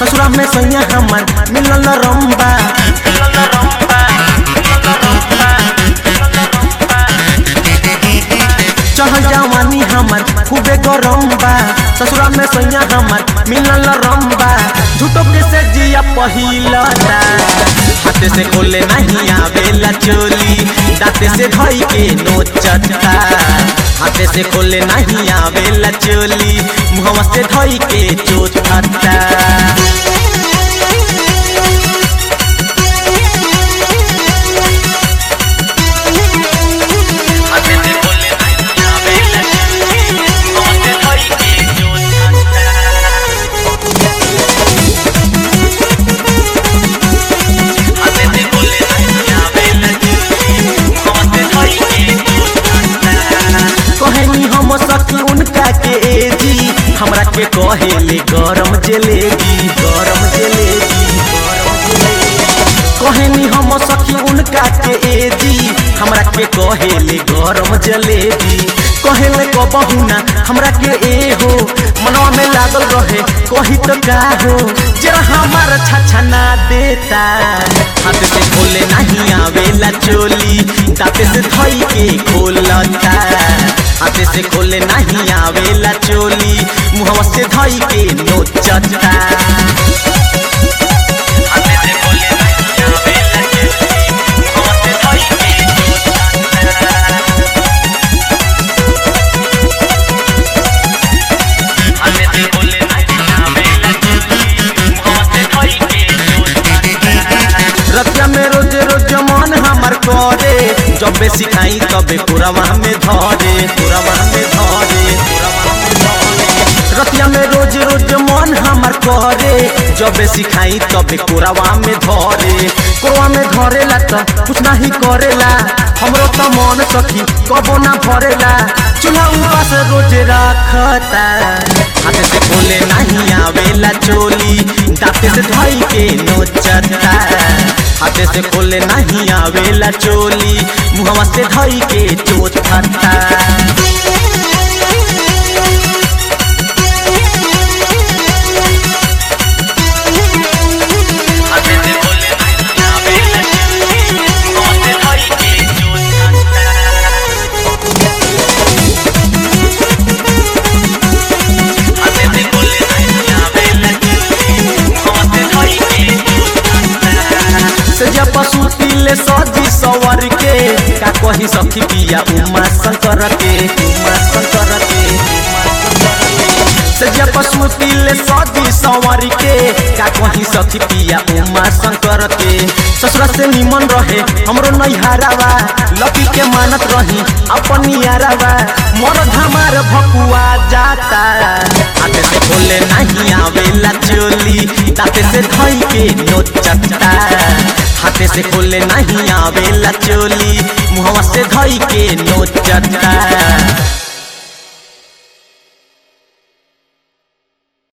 ससुरा में सैया हमर मिलल रंबा चढ़ जवानी हमर खूबे गरम बा ससुरा में सैया हमर मिलल रंबा झूठो के से जिया पहिलता हाथे से खोले नहीं आवेला चोली दांते से धई के नोचता हाथे से खोले नहीं आवेला चोली मुहवा से धई के चोचता कहनी हम सखी उनका के एजी हमरा के कहेले गरम जलेबी गरम जलेबी गरम जलेबी कहनी हम सखी उनका के एजी हमरा के कहेले गरम जलेबी कहेले कबहू ना हमरा के ए हो मनवा में लागल रहे कही तो का हो जरा हमार छछना देता हाथ से खोले नहीं आवेला चोली दांते से धई के खोलता हाथे से खोले नहीं आवेला चोली मुहवा से धई के नोचता रतिया में रोज रोज मन हमार करे जबे सिखाई तबे पुरवा में धरे पुरवा में धरे पुरवा में धरे। रतिया में रोज रोज मन हमार करे जबे सिखाई तबे कोरावा में धरे कोरवा में धरेला त कुछ नहीं करेला हमरो त मन सखी कबो ना भरेला चूल्हा उपास रोज रखता हाथ से बोले नहीं आवेला चोली दांते से धई के नोचता हाथे से खोले नहीं आवेला चोली मुहवा से धई के चोचता से जब पशु पीले सजी सवर के का कही सखी पिया उमा शंकर के उमा शंकर के से जब पशु पीले सजी सवर के का कही सखी पिया उमा शंकर के ससुरा से निमन रहे हमरो नैहारावा लकी के मानत रही अपन यारावा मोर धमार भकुआ जाता हाथे से बोले नहीं आवेला चोली दाते से धई के नोचता हाथे से खोले नहीं आवेला चोली मुहवा से धई के नोचता